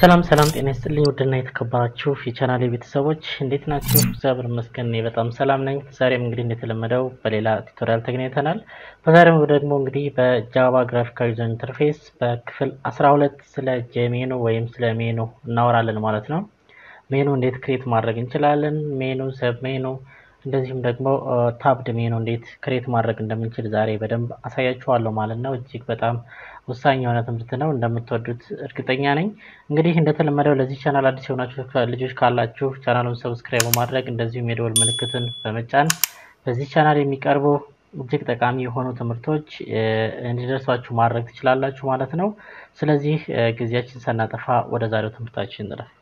ሰላም ሰላም፣ ጤና ይስጥልኝ ውድና የተከበራችሁ የቻናሌ ቤተሰቦች እንዴት ናችሁ? እግዚአብሔር ይመስገን እኔ በጣም ሰላም ነኝ። ዛሬም እንግዲህ እንደተለመደው በሌላ ቱቶሪያል ተገናኝተናል። በዛሬው ደግሞ እንግዲህ በጃቫ ግራፊካል ዩዘር ኢንተርፌስ በክፍል 12 ስለ ጄሜኑ ወይም ስለ ሜኑ እናወራለን ማለት ነው። ሜኑ እንዴት ክሬት ማድረግ እንችላለን፣ ሜኑ፣ ሰብ ሜኑ እንደዚሁም ደግሞ ታብድ ሜኑ እንዴት ክሬት ማድረግ እንደምንችል ዛሬ በደንብ አሳያችኋለሁ ማለት ነው። እጅግ በጣም ወሳኝ የሆነ ትምህርት ነው። እንደምትወዱት እርግጠኛ ነኝ። እንግዲህ እንደተለመደው ለዚህ ቻናል አዲስ የሆናችሁ ልጆች ካላችሁ ቻናሉን ሰብስክራይብ በማድረግ እንደዚሁም የደወል ምልክትን በመጫን በዚህ ቻናል የሚቀርቡ እጅግ ጠቃሚ የሆኑ ትምህርቶች እንዲደርሷችሁ ማድረግ ትችላላችሁ ማለት ነው። ስለዚህ ጊዜያችን ሳናጠፋ ወደ ዛሬው ትምህርታችን እንለፍ።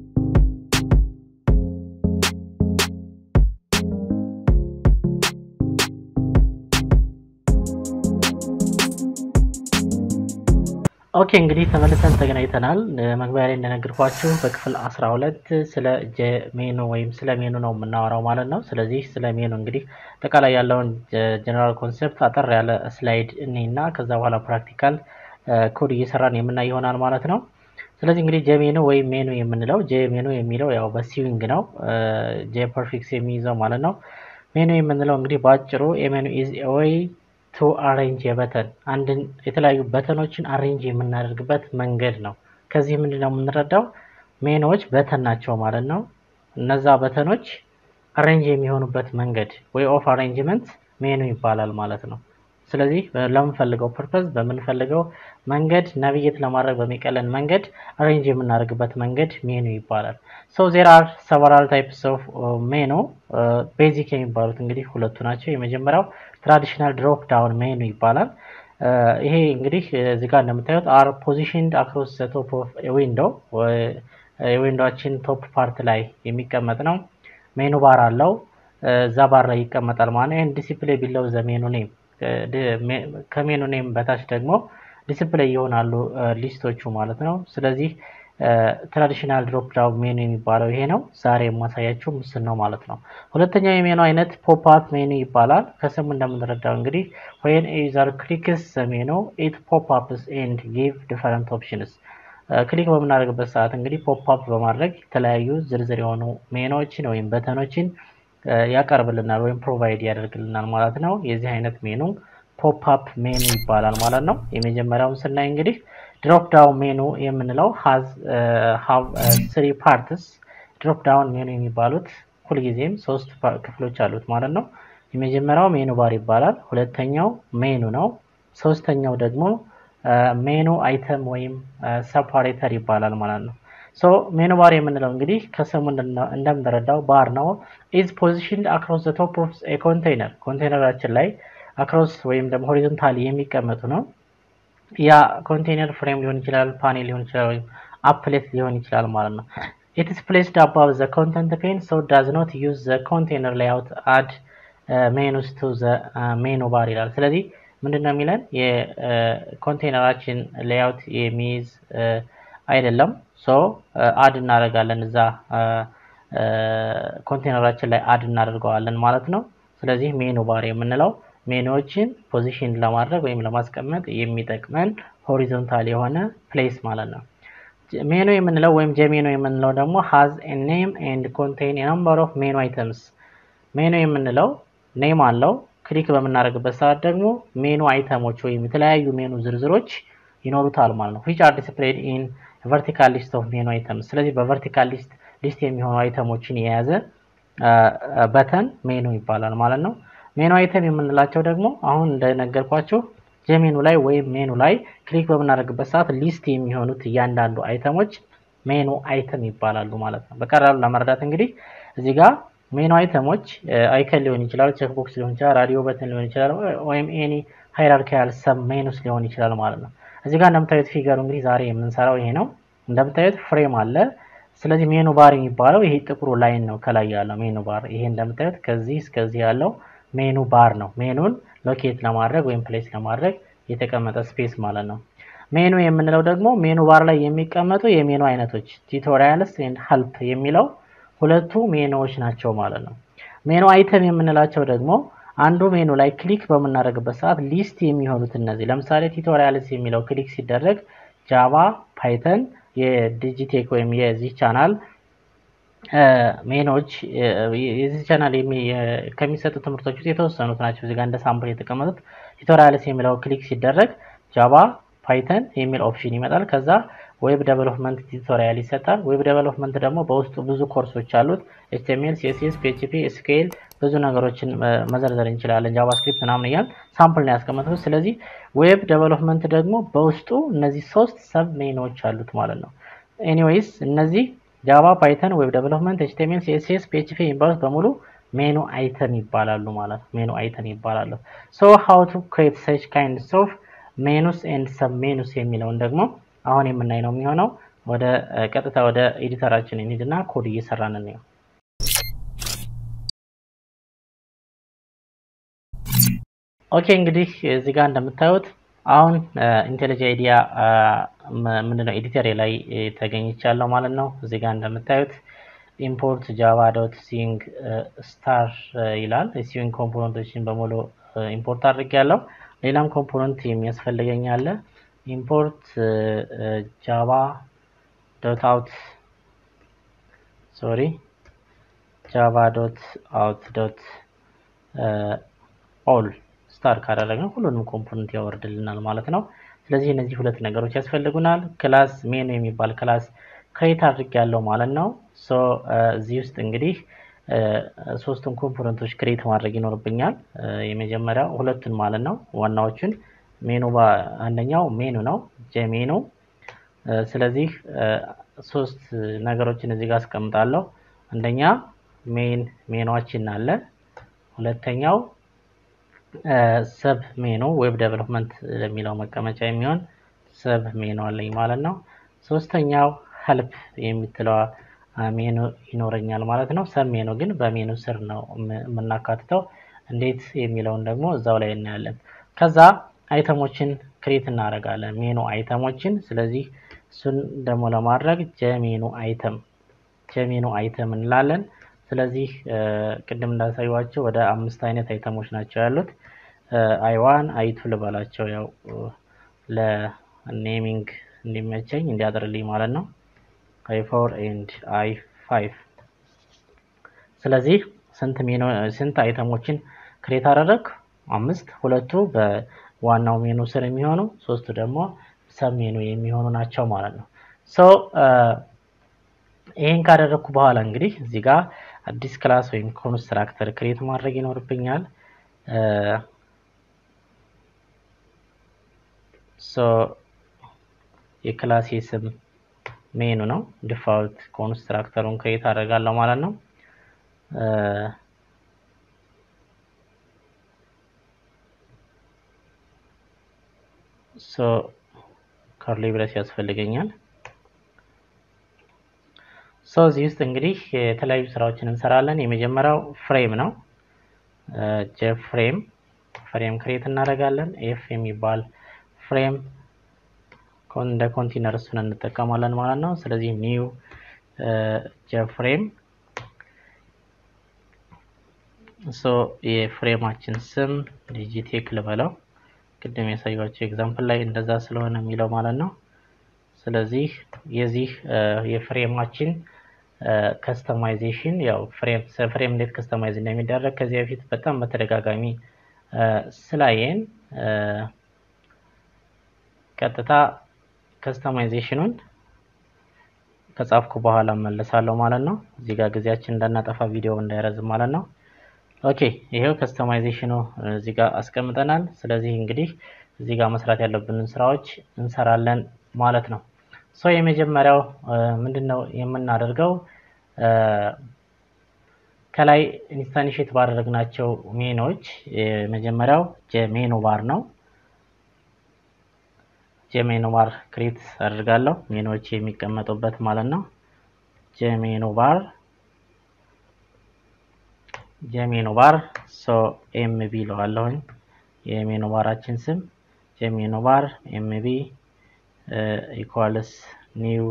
ኦኬ እንግዲህ ተመልሰን ተገናኝተናል። መግቢያ ላይ እንደነገርኳችሁ በክፍል 12 ስለ ሜኑ ወይም ስለ ሜኑ ነው የምናወራው ማለት ነው። ስለዚህ ስለ ሜኑ እንግዲህ አጠቃላይ ያለውን ጀነራል ኮንሴፕት አጠር ያለ ስላይድ እኔ እና ከዛ በኋላ ፕራክቲካል ኮድ እየሰራን የምናይ ይሆናል ማለት ነው። ስለዚህ እንግዲህ ጄሜኑ ወይም ሜኑ የምንለው ጄሜኑ የሚለው ያው በሲዊንግ ነው ጄ ፐርፊክስ የሚይዘው ማለት ነው። ሜኑ የምንለው እንግዲህ በአጭሩ ኤሜኑ ኢዝ ወይ ቱ አሬንጅ የበተን አንድን የተለያዩ በተኖችን አሬንጅ የምናደርግበት መንገድ ነው። ከዚህ ምንድን ነው የምንረዳው? ሜኖዎች በተን ናቸው ማለት ነው። እነዛ በተኖች አሬንጅ የሚሆኑበት መንገድ ወይ ኦፍ አሬንጅመንት ሜኑ ይባላል ማለት ነው። ስለዚህ ለምንፈልገው ፐርፐዝ በምንፈልገው መንገድ ናቪጌት ለማድረግ በሚቀለን መንገድ አሬንጅ የምናደርግበት መንገድ ሜኑ ይባላል። ሶ ዜር አር ሰቨራል ታይፕስ ኦፍ ሜኑ ቤዚክ የሚባሉት እንግዲህ ሁለቱ ናቸው። የመጀመሪያው ትራዲሽናል ድሮፕ ዳውን ሜኑ ይባላል። ይሄ እንግዲህ እዚህ ጋር እንደምታዩት አር ፖዚሽንድ አክሮስ ዘ ቶፕ ኦፍ ዊንዶ የዊንዶችን ቶፕ ፓርት ላይ የሚቀመጥ ነው። ሜኑ ባር አለው እዛ ባር ላይ ይቀመጣል ማለት ነው። ይህን ዲሲፕሌይ ቢለው ዘ ሜኑ ኔም ከሜኑ ኔም በታች ደግሞ ዲስፕሌይ ይሆናሉ ሊስቶቹ ማለት ነው። ስለዚህ ትራዲሽናል ድሮፕ ዳውን ሜኑ የሚባለው ይሄ ነው። ዛሬ የማሳያችሁ ምስል ነው ማለት ነው። ሁለተኛው የሜኑ አይነት ፖፕ አፕ ሜኑ ይባላል። ከስሙ እንደምንረዳው እንግዲህ ወይን ዩዘር ክሊክስ ሜኑ ኢት ፖፕ አፕስ ኤንድ ጊቭ ዲፈረንት ኦፕሽንስ ክሊክ በምናደርግበት ሰዓት እንግዲህ ፖፕ አፕ በማድረግ የተለያዩ ዝርዝር የሆኑ ሜኖችን ወይም በተኖችን ያቀርብልናል ወይም ፕሮቫይድ ያደርግልናል ማለት ነው። የዚህ አይነት ሜኑ ፖፕ አፕ ሜኑ ይባላል ማለት ነው። የመጀመሪያውን ስናይ እንግዲህ ድሮፕ ዳውን ሜኑ የምንለው ሀዝ ስሪ ፓርትስ ድሮፕ ዳውን ሜኑ የሚባሉት ሁልጊዜም ሶስት ክፍሎች አሉት ማለት ነው። የመጀመሪያው ሜኑ ባር ይባላል። ሁለተኛው ሜኑ ነው። ሶስተኛው ደግሞ ሜኑ አይተም ወይም ሰፓሬተር ይባላል ማለት ነው። ሶ ሜኑ ባር የምንለው እንግዲህ ከስሙ እንደምንረዳው ባር ነው። ኢዝ ፖዚሽንድ አክሮስ ዘ ቶፕ ኦፍ ኤ ኮንቴይነር ኮንቴይነራችን ላይ አክሮስ ወይም ደግሞ ሆሪዞንታሊ የሚቀመጡ ነው። ያ ኮንቴይነር ፍሬም ሊሆን ይችላል፣ ፓኔል ሊሆን ይችላል፣ ወይም አፕሌት ሊሆን ይችላል ማለት ነው። ኢትስ ፕሌስድ አባቭ ዘ ኮንተንት ፔን ሶ ዳዝ ኖት ዩዝ ዘ ኮንቴይነር ሌአውት አድ ሜኑስ ቱ ዘ ሜኑ ባር ይላል። ስለዚህ ምንድን ነው የሚለን የኮንቴይነራችን ሌአውት የሚይዝ አይደለም። ሶ አድ እናደርጋለን እዛ ኮንቴይነራችን ላይ አድ እናደርገዋለን ማለት ነው። ስለዚህ ሜኑ ባር የምንለው ሜኑዎችን ፖዚሽን ለማድረግ ወይም ለማስቀመጥ የሚጠቅመን ሆሪዞንታል የሆነ ፕሌስ ማለት ነው። ሜኑ የምንለው ወይም ጄሜኑ የምንለው ደግሞ ሃዝ ኤ ኔም ኤንድ ኮንቴይን ነምበር ኦፍ ሜኑ አይተምስ። ሜኑ የምንለው ኔም አለው። ክሊክ በምናደርግበት ሰዓት ደግሞ ሜኑ አይተሞች ወይም የተለያዩ ሜኑ ዝርዝሮች ይኖሩታል ማለት ነው። ዊች አር ዲስፕሌይድ ኢን ቨርቲካል ሊስት ኦፍ ሜኑ አይተምስ። ስለዚህ በቨርቲካል ሊስት ሊስት የሚሆኑ አይተሞችን የያዘ በተን ሜኑ ይባላል ማለት ነው። ሜኑ አይተም የምንላቸው ደግሞ አሁን እንደነገርኳችሁ ጄሜኑ ላይ ወይም ሜኑ ላይ ክሊክ በምናደርግበት ሰዓት ሊስት የሚሆኑት እያንዳንዱ አይተሞች ሜኑ አይተም ይባላሉ ማለት ነው። በቀላሉ ለመረዳት እንግዲህ እዚህ ጋር ሜኑ አይተሞች አይከን ሊሆን ይችላል፣ ቼክቦክስ ሊሆን ይችላል፣ ራዲዮ በተን ሊሆን ይችላል፣ ወይም ኤኒ ሃይራርኪያል ሰብ ሜኑስ ሊሆን ይችላል ማለት ነው። እዚህ ጋር እንደምታዩት ፊገሩ እንግዲህ ዛሬ የምንሰራው ይሄ ነው። እንደምታዩት ፍሬም አለ። ስለዚህ ሜኑ ባር የሚባለው ይሄ ጥቁሩ ላይን ነው ከላይ ያለው ሜኑ ባር። ይሄ እንደምታዩት ከዚህ እስከዚህ ያለው ሜኑ ባር ነው። ሜኑን ሎኬት ለማድረግ ወይም ፕሌስ ለማድረግ የተቀመጠ ስፔስ ማለት ነው። ሜኑ የምንለው ደግሞ ሜኑ ባር ላይ የሚቀመጡ የሜኑ አይነቶች ቱቶሪያልስ ኤንድ ሄልፕ የሚለው ሁለቱ ሜኑዎች ናቸው ማለት ነው። ሜኑ አይተም የምንላቸው ደግሞ አንዱ ሜኑ ላይ ክሊክ በምናደርግበት ሰዓት ሊስት የሚሆኑት እነዚህ ለምሳሌ ቱቶሪያልስ የሚለው ክሊክ ሲደረግ ጃቫ፣ ፓይተን የዲጂቴክ ወይም የዚህ ቻናል ሜኖች የዚህ ቻናል ከሚሰጡ ትምህርቶች ውስጥ የተወሰኑት ናቸው። እዚጋ እንደ ሳምፕል የተቀመጡት ቱቶሪያልስ የሚለው ክሊክ ሲደረግ ጃቫ፣ ፓይተን የሚል ኦፕሽን ይመጣል። ከዛ ዌብ ዴቨሎፕመንት ቱቶሪያል ይሰጣል። ዌብ ዴቨሎፕመንት ደግሞ በውስጡ ብዙ ኮርሶች አሉት። ኤችቲኤምኤል፣ ሲኤስኤስ፣ ፒኤችፒ፣ ኤስኪኤል ብዙ ነገሮችን መዘርዘር እንችላለን። ጃቫስክሪፕት ምናምን እያል ሳምፕል ነው ያስቀመጥኩት። ስለዚህ ዌብ ዴቨሎፕመንት ደግሞ በውስጡ እነዚህ ሶስት ሰብ ሜኖች አሉት ማለት ነው። ኤኒዌይስ እነዚህ ጃቫ፣ ፓይተን፣ ዌብ ዴቨሎፕመንት፣ ኤችቲኤምኤል፣ ሲኤስኤስ፣ ፒኤችፒ የሚባሉት በሙሉ ሜኑ አይተም ይባላሉ ማለት ነው። ሜኑ አይተም ይባላሉ። ሶ ሃው ቱ ክሬት ሰች ካይንድስ ኦፍ ሜኑስ ኤንድ ሰብ ሜኑስ የሚለውን ደግሞ አሁን የምናይ ነው የሚሆነው። ወደ ቀጥታ ወደ ኤዲተራችን እንሂድና ኮድ እየሰራን ነው። ኦኬ እንግዲህ እዚህ ጋር እንደምታዩት አሁን ኢንቴሊጀ አይዲያ ምንድነው ኤዲተር ላይ ተገኝቻለሁ ማለት ነው። እዚህ ጋር እንደምታዩት ኢምፖርት ጃቫ ዶት ሲንግ ስታር ይላል። ሲንግ ኮምፖነንቶችን በሙሉ ኢምፖርት አድርጌያለሁ። ሌላም ኮምፖነንት የሚያስፈልገኝ አለ። ኢምፖርት ጃቫ ዶት አውት ሶሪ ጃቫ ዶት አውት ዶት ኦል ስታር ካደረግነው ሁሉንም ኮምፖነንት ያወርድልናል ማለት ነው። ስለዚህ እነዚህ ሁለት ነገሮች ያስፈልጉናል። ክላስ ሜኑ የሚባል ክላስ ክሬት አድርጌያለሁ ማለት ነው። ሶ እዚህ ውስጥ እንግዲህ ሶስቱን ኮምፖነንቶች ክሬት ማድረግ ይኖርብኛል። የመጀመሪያው ሁለቱን ማለት ነው ዋናዎቹን ሜኑ አንደኛው ሜኑ ነው ጄሜኑ። ስለዚህ ሶስት ነገሮችን እዚህ ጋር አስቀምጣለሁ። አንደኛ ሜን ሜኗችን አለ። ሁለተኛው ሰብ ሜኑ ዌብ ዴቨሎፕመንት ለሚለው መቀመጫ የሚሆን ሰብ ሜኑ አለኝ ማለት ነው። ሶስተኛው ሄልፕ የምትለዋ ሜኑ ይኖረኛል ማለት ነው። ሰብ ሜኑ ግን በሜኑ ስር ነው የምናካትተው። እንዴት የሚለውን ደግሞ እዛው ላይ እናያለን። ከዛ አይተሞችን ክሬት እናደርጋለን፣ ሜኑ አይተሞችን። ስለዚህ እሱን ደግሞ ለማድረግ ጀሜኑ አይተም ጀሜኑ አይተም እንላለን። ስለዚህ ቅድም እንዳሳዩዋቸው ወደ አምስት አይነት አይተሞች ናቸው ያሉት። አይ ዋን አይ ቱ ልበላቸው ያው ለኔሚንግ እንዲመቸኝ እንዲያጥርልኝ ማለት ነው። አይ ፎር ኤንድ አይ ፋይቭ። ስለዚህ ስንት ሜኑ ስንት አይተሞችን ክሬት አደረግ? አምስት። ሁለቱ በዋናው ሜኑ ስር የሚሆኑ ሶስቱ ደግሞ ሰብ ሜኑ የሚሆኑ ናቸው ማለት ነው። ሶ ይሄን ካደረግኩ በኋላ እንግዲህ እዚህ ጋር አዲስ ክላስ ወይም ኮንስትራክተር ክሬት ማድረግ ይኖርብኛል። ሶ የክላሴ ስም ሜኑ ነው። ዲፋልት ኮንስትራክተሩን ክሬት አደርጋለሁ ማለት ነው። ሶ ከርሊ ብረስ ያስፈልገኛል። ሶ እዚህ ውስጥ እንግዲህ የተለያዩ ስራዎችን እንሰራለን። የመጀመሪያው ፍሬም ነው። ጀ ፍሬም ፍሬም ክሬት እናደርጋለን። ኤፍ የሚባል ፍሬም እንደ ኮንቲነር እሱን እንጠቀማለን ማለት ነው። ስለዚህ ኒው ጀ ፍሬም ሶ የፍሬማችን ስም ዲጂቴክ ልበለው። ቅድም ያሳዩቸው ኤግዛምፕል ላይ እንደዛ ስለሆነ የሚለው ማለት ነው። ስለዚህ የዚህ የፍሬማችን ከስተማይዜሽን ያው ፍሬም ፍሬም እንዴት ከስተማይዝ እንደሚደረግ ከዚህ በፊት በጣም በተደጋጋሚ ስላየን ቀጥታ ከስተማይዜሽኑን ከጻፍኩ በኋላ መለሳለሁ ማለት ነው። እዚህ ጋር ጊዜያችን እንዳናጠፋ ቪዲዮ እንዳይረዝም ማለት ነው። ኦኬ ይሄው ከስተማይዜሽኑ እዚህ ጋር አስቀምጠናል። ስለዚህ እንግዲህ እዚህ ጋር መስራት ያለብንን ስራዎች እንሰራለን ማለት ነው። ሶ የመጀመሪያው ምንድን ነው የምናደርገው? ከላይ ኢንስታንሽት ባደረግናቸው ሜኖች የመጀመሪያው ሜኑ ባር ነው። ጄሜኑ ባር ክሬት አድርጋለሁ ሜኖች የሚቀመጡበት ማለት ነው። ጄሜኑ ባር ጄሜኑ ባር ሶ ኤምቢ ለዋለሁኝ የሜኑ ባራችን ስም ጄሜኑ ባር ኤምቢ ኢኳልስ ኒው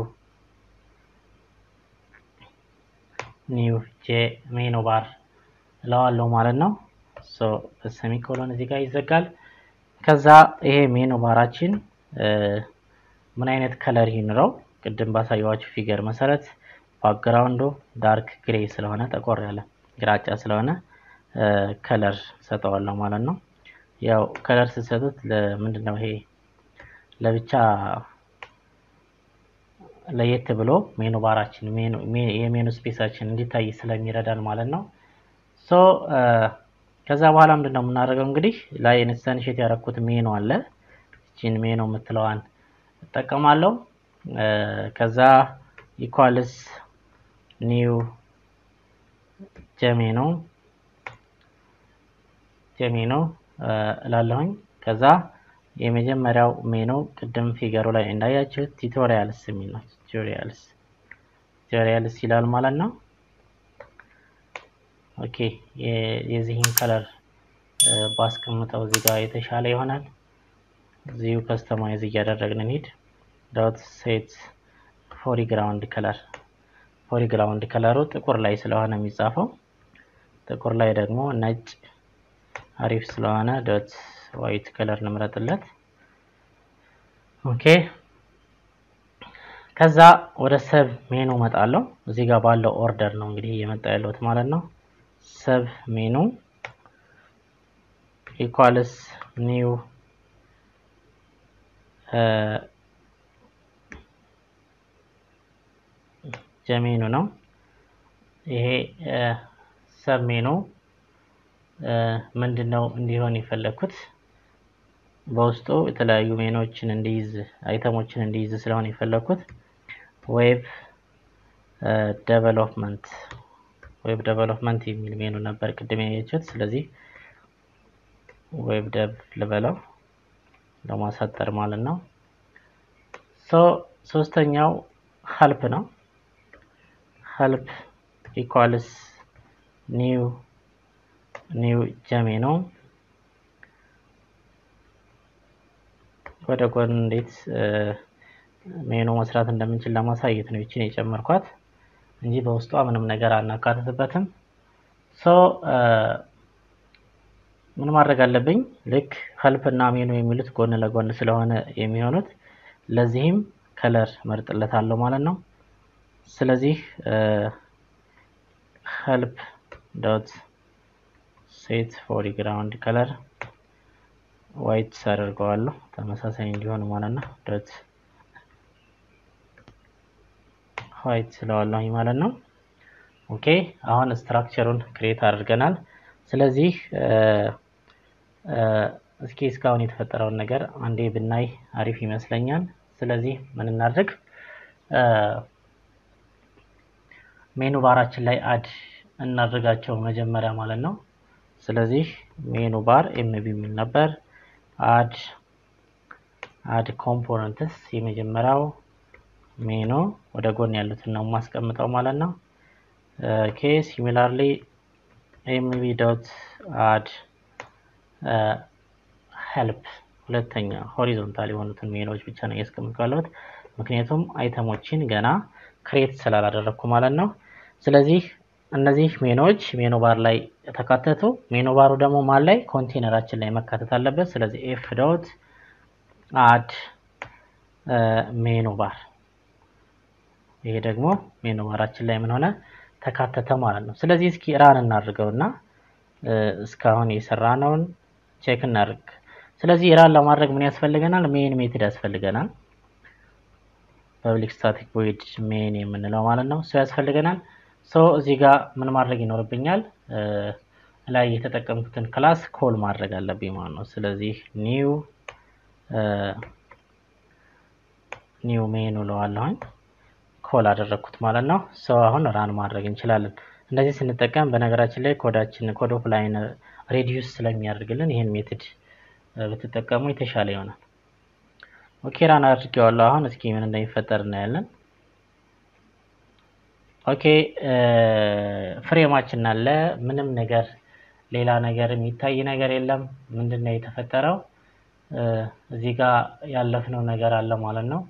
ኒው ጄ ሜኑ ባር እለዋለሁ ማለት ነው። ሶ በሰሚኮሎን እዚህ ጋር ይዘጋል። ከዛ ይሄ ሜኑ ባራችን ምን አይነት ከለር ይኑረው? ቅድም ባሳየዋችሁ ፊገር መሰረት ባክግራውንዱ ዳርክ ግሬ ስለሆነ ጠቆር ያለ ግራጫ ስለሆነ ከለር ሰጠዋለሁ ማለት ነው። ያው ከለር ስትሰጡት ለምንድን ነው ይሄ ለብቻ ለየት ብሎ ሜኑ ባራችን የሜኑ ስፔሳችን እንዲታይ ስለሚረዳን ማለት ነው። ሶ ከዛ በኋላ ምንድን ነው የምናደርገው እንግዲህ ላይ ኢንስተንሽት ያደረኩት ሜኑ አለ። እቺን ሜኑ የምትለዋን እጠቀማለሁ። ከዛ ኢኳልስ ኒው ጀሜኖ ጀሜኖ እላለሁኝ። ከዛ የመጀመሪያው ሜኑ ቅድም ፊገሩ ላይ እንዳያችሁት ቱቶሪያልስ የሚል ነው። ቱቶሪያልስ ቱቶሪያልስ ይላል ማለት ነው። ኦኬ የዚህን ከለር ባስቀምጠው እዚህ ጋር የተሻለ ይሆናል። እዚሁ ከስተማይዝ እያደረግን እንሂድ። ዶት ሴት ፎሪግራውንድ ከለር ፎሪግራውንድ ከለሩ ጥቁር ላይ ስለሆነ የሚጻፈው ጥቁር ላይ ደግሞ ነጭ አሪፍ ስለሆነ ዶት ዋይት ከለር እንምረጥለት። ኦኬ ከዛ ወደ ሰብ ሜኑ እመጣለሁ። እዚህ ጋር ባለው ኦርደር ነው እንግዲህ እየመጣ ያለሁት ማለት ነው። ሰብ ሜኑ ኢኳልስ ኒው ጀሜኑ ነው። ይሄ ሰብ ሜኑ ምንድን ነው እንዲሆን የፈለግኩት በውስጡ የተለያዩ ሜኖችን እንዲይዝ አይተሞችን እንዲይዝ ስለሆነ የፈለግኩት ዌብ ዴቨሎፕመንት ዌብ ዴቨሎፕመንት የሚል ሜኑ ነበር ቅድም ያየችሁት። ስለዚህ ዌብ ዴቭ ልበለው ለማሳጠር ማለት ነው። ሶ ሶስተኛው ሀልፕ ነው። ሀልፕ ኢኳልስ ኒው ኒው ጀሜኖ ወደ ጎን እንዴት ሜኑ መስራት እንደምንችል ለማሳየት ነው ይችን የጨመርኳት እንጂ በውስጧ ምንም ነገር አናካትትበትም። ሶ ምን ማድረግ አለብኝ? ልክ ሀልፕ እና ሜኑ የሚሉት ጎን ለጎን ስለሆነ የሚሆኑት ለዚህም ከለር መርጥለታለሁ ማለት ነው። ስለዚህ ሀልፕ ዶት ሴት ፎሪግራውንድ ከለር ዋይት አደርገዋለሁ ተመሳሳይ እንዲሆን ማለት ነው። ዶት ዋይት ስለዋለሁኝ ማለት ነው። ኦኬ አሁን ስትራክቸሩን ክሬት አድርገናል። ስለዚህ እስኪ እስካሁን የተፈጠረውን ነገር አንዴ ብናይ አሪፍ ይመስለኛል። ስለዚህ ምን እናድርግ? ሜኑ ባራችን ላይ አድ እናድርጋቸው መጀመሪያ ማለት ነው። ስለዚህ ሜኑ ባር ኤምቢ የሚል ነበር። አድ አድ ኮምፖነንትስ የመጀመሪያው ሜኑ ወደ ጎን ያሉትን ነው የማስቀምጠው ማለት ነው። ኦኬ ሲሚላርሊ ኤምቢ ዶት አድ ሄልፕ ሁለተኛ ሆሪዞንታል የሆኑትን ሜኖች ብቻ ነው እያስቀምጡ ያለሁት ምክንያቱም አይተሞችን ገና ክሬት ስላላደረግኩ ማለት ነው። ስለዚህ እነዚህ ሜኖች ሜኑ ባር ላይ ተካተቱ። ሜኑ ባሩ ደግሞ ማን ላይ ኮንቴነራችን ላይ መካተት አለበት። ስለዚህ ኤፍ ዶት አድ ሜኑ ባር ይሄ ደግሞ ሜኑ ባራችን ላይ ምን ሆነ ተካተተ ማለት ነው። ስለዚህ እስኪ ራን እናድርገውና እስካሁን የሰራነውን ቼክ እናድርግ። ስለዚህ ራን ለማድረግ ምን ያስፈልገናል? ሜን ሜትድ ያስፈልገናል። ፐብሊክ ስታቲክ ቮይድ ሜን የምንለው ማለት ነው። እሱ ያስፈልገናል። ሶ እዚህ ጋር ምን ማድረግ ይኖርብኛል? ላይ የተጠቀምኩትን ክላስ ኮል ማድረግ አለብኝ ማለት ነው። ስለዚህ ኒው ኒው ሜኑ እለዋለሁኝ ኮል አደረግኩት ማለት ነው። ሶ አሁን ራን ማድረግ እንችላለን። እንደዚህ ስንጠቀም በነገራችን ላይ ኮዳችን ኮድ ኦፍ ላይን ሬዲዩስ ስለሚያደርግልን ይህን ሜትድ ብትጠቀሙ የተሻለ ይሆናል። ኦኬ ራን አድርጌዋለሁ። አሁን እስኪ ምን እንደሚፈጠር እናያለን። ኦኬ ፍሬማችን አለ። ምንም ነገር ሌላ ነገር የሚታይ ነገር የለም። ምንድን ነው የተፈጠረው? እዚህ ጋር ያለፍነው ነገር አለ ማለት ነው።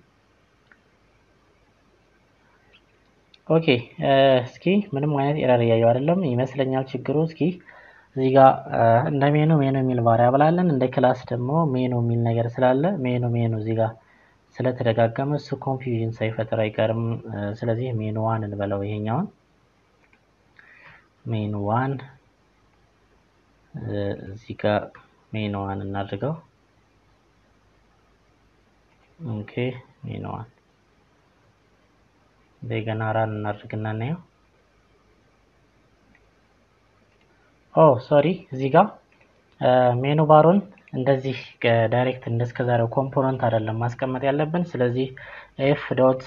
ኦኬ እስኪ ምንም አይነት ኤረር እያየው አይደለም ይመስለኛል ችግሩ። እስኪ እዚህ ጋር እንደ ሜኑ ሜኑ የሚል ቫሪያብል አለን። እንደ ክላስ ደግሞ ሜኑ የሚል ነገር ስላለ ሜኑ ሜኑ እዚህ ጋር ስለተደጋገመ እሱ ኮንፊውዥን ሳይፈጥር አይቀርም። ስለዚህ ሜኑ ዋን እንበለው ይሄኛውን ሜኑ ዋን እዚህ ጋር ሜኑ ዋን እናድርገው። ኦኬ ሜኑ ዋን እንደገና ራን እናድርግና እናየው። ኦ ሶሪ እዚህ ጋር ሜኑ ባሩን እንደዚህ ዳይሬክት እንደስከዛሬው ኮምፖነንት አይደለም ማስቀመጥ ያለብን። ስለዚህ ኤፍ ዶት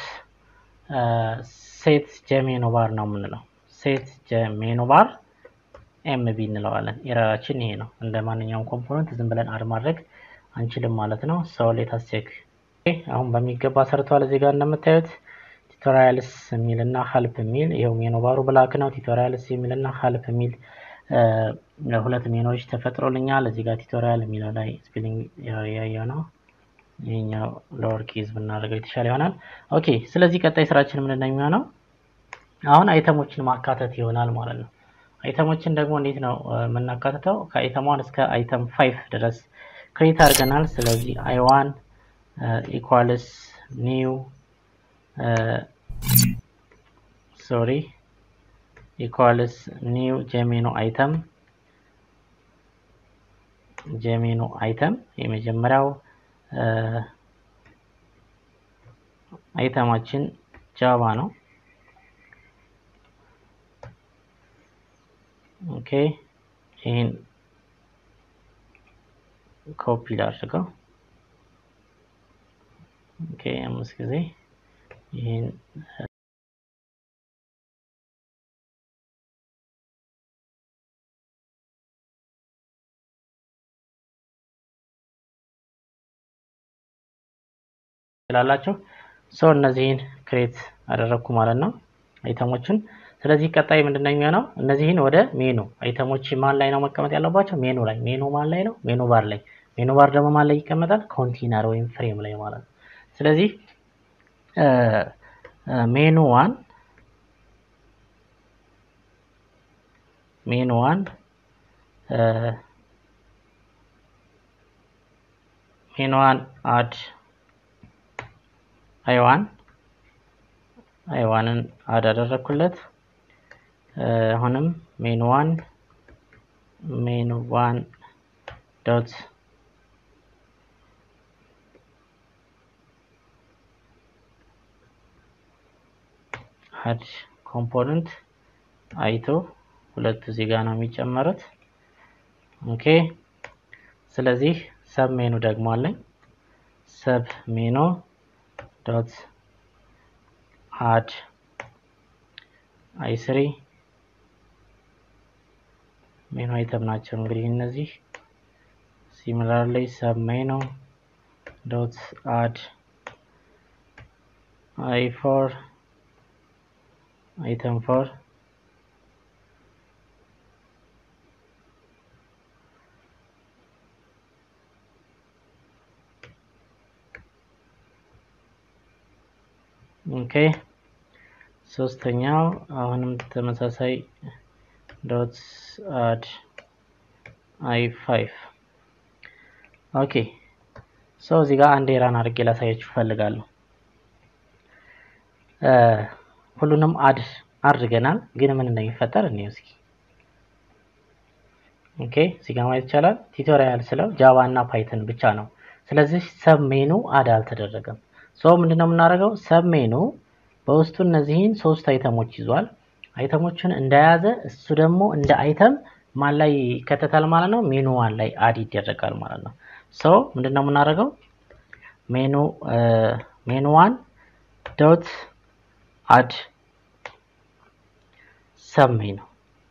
ሴት ጀሜኖ ባር ነው የምንለው። ሴት ጀሜኖ ባር ኤምቢ እንለዋለን። ኤረራችን ይሄ ነው። እንደ ማንኛውም ኮምፖነንት ዝም ብለን አድ ማድረግ አንችልም ማለት ነው። ሰው ሌታስ ቼክ አሁን በሚገባ ሰርተዋል። እዚህ ጋር እንደምታዩት ቱቶሪያልስ የሚል እና ሀልፕ የሚል ይኸው ሜኑ ባሩ ብላክ ነው። ቱቶሪያልስ የሚል እና ሀልፕ የሚል ሁለት ሜኖች ተፈጥሮልኛል። እዚህ ጋር ቱቶሪያል የሚለው ላይ ስፔሊንግ ያየው ነው። ይሄኛው ሎወር ኬዝ ብናደርገው የተሻለ ይሆናል። ኦኬ ስለዚህ ቀጣይ ስራችን ምንድን ነው የሚሆነው? አሁን አይተሞችን ማካተት ይሆናል ማለት ነው። አይተሞችን ደግሞ እንዴት ነው የምናካትተው? ከአይተም ዋን እስከ አይተም ፋይቭ ድረስ ክሬት አድርገናል። ስለዚህ አይ ዋን ኢኳልስ ኒው ሶሪ ኢኳልስ ኒው ጀሜኖ አይተም ጀሜኖ አይተም የመጀመሪያው አይተማችን ጃቫ ነው። ኦኬ ይህን ኮፒ ላድርገው። ኦኬ አምስት ጊዜ ይህን ትላላችሁ ሰው እነዚህን ክሬት አደረግኩ ማለት ነው አይተሞችን። ስለዚህ ቀጣይ ምንድን ነው የሚሆነው? እነዚህን ወደ ሜኑ አይተሞች ማን ላይ ነው መቀመጥ ያለባቸው? ሜኑ ላይ። ሜኑ ማን ላይ ነው? ሜኑ ባር ላይ። ሜኑ ባር ደግሞ ማን ላይ ይቀመጣል? ኮንቴነር ወይም ፍሬም ላይ ማለት ነው። ስለዚህ ሜኑ ዋን ሜኑ ዋን ሜኑ ዋን አድ አይዋን አይዋንን አድ አደረኩለት። አሁንም ሜኑ ዋን ሜኑ ዋን ዶት አድ ኮምፖነንት አይቶ ሁለቱ እዚህ ጋር ነው የሚጨመሩት። ኦኬ ስለዚህ ሰብ ሜኑ ደግሞ አለኝ ሰብ ሜኑ ዶት አድ አይ ስሪ ሜኑ አይተም ናቸው እንግዲህ እነዚህ ሲሚላርሊ ሰብ ሜኑ ዶት አድ አይ ፎር አይተም ፎር ኦኬ ሶስተኛው አሁንም ተመሳሳይ ዶት አድ አይ ፋይቭ ኦኬ ሶ እዚህ ጋር አንድ የራን አድርጌ ላሳያችሁ እፈልጋለሁ። ሁሉንም አድ አድርገናል፣ ግን ምን እንደሚፈጠር እንየው እስኪ። ኦኬ እዚህ ጋር ማየት ይቻላል። ቱቶሪያል ስለው ጃቫ እና ፓይተን ብቻ ነው። ስለዚህ ሰብ ሜኑ አድ አልተደረገም። ሶ ምንድነው የምናደርገው? ሰብ ሜኑ በውስጡ እነዚህን ሶስት አይተሞች ይዟል። አይተሞችን እንደያዘ እሱ ደግሞ እንደ አይተም ማን ላይ ይከተታል ማለት ነው? ሜኑ ዋን ላይ አድ ይደረጋል ማለት ነው። ሶ ምንድነው የምናደርገው? ሜኑ ሜኑ ዋን ዶት አድ ሰብ ሜኑ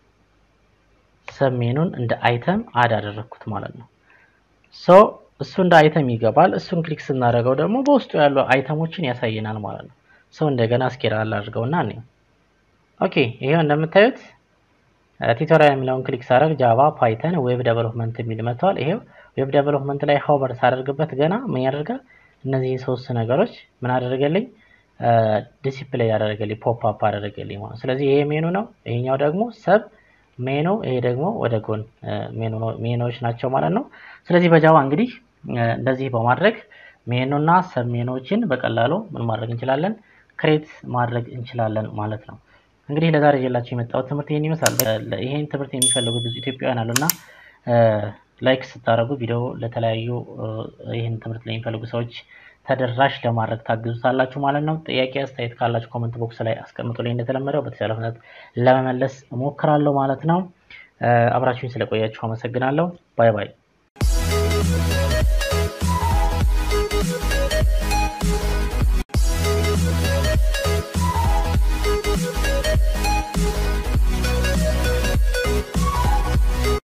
ሰብ ሜኑን እንደ አይተም አድ አደረግኩት ማለት ነው። ሶ እሱ እንደ አይተም ይገባል። እሱን ክሊክ ስናደርገው ደግሞ በውስጡ ያሉ አይተሞችን ያሳየናል ማለት ነው። ሰው እንደገና እስኪራል አድርገውና እኔ ኦኬ ይሄው እንደምታዩት ቱቶሪያል የሚለውን ክሊክ ሳደርግ ጃቫ፣ ፓይተን፣ ዌብ ዴቨሎፕመንት የሚል መጥተዋል። ይሄው ዌብ ዴቨሎፕመንት ላይ ሆቨር ሳደርግበት ገና ምን ያደርጋል? እነዚህን ሶስት ነገሮች ምን አደረገልኝ? ዲሲፕሌይ ያደረገልኝ ፖፕ አፕ አደረገልኝ ማለት ስለዚህ ይሄ ሜኑ ነው። ይሄኛው ደግሞ ሰብ ሜኑ፣ ይሄ ደግሞ ወደ ጎን ሜኖች ናቸው ማለት ነው። ስለዚህ በጃቫ እንግዲህ እንደዚህ በማድረግ ሜኑ እና ሰብ ሜኖችን በቀላሉ ምን ማድረግ እንችላለን? ክሬት ማድረግ እንችላለን ማለት ነው። እንግዲህ ለዛሬ ይዤላችሁ የመጣሁት ትምህርት ይህን ይመስላል። ይህን ትምህርት የሚፈልጉ ብዙ ኢትዮጵያውያን አሉና ላይክ ስታደርጉ ቪዲዮ ለተለያዩ ይህን ትምህርት ለሚፈልጉ ሰዎች ተደራሽ ለማድረግ ታግዙታላችሁ ማለት ነው። ጥያቄ አስተያየት ካላችሁ ኮመንት ቦክስ ላይ አስቀምጡልኝ። እንደተለመደው በተቻለ ፍጥነት ለመመለስ እሞክራለሁ ማለት ነው። አብራችሁኝ ስለቆያችሁ አመሰግናለሁ። ባይ ባይ።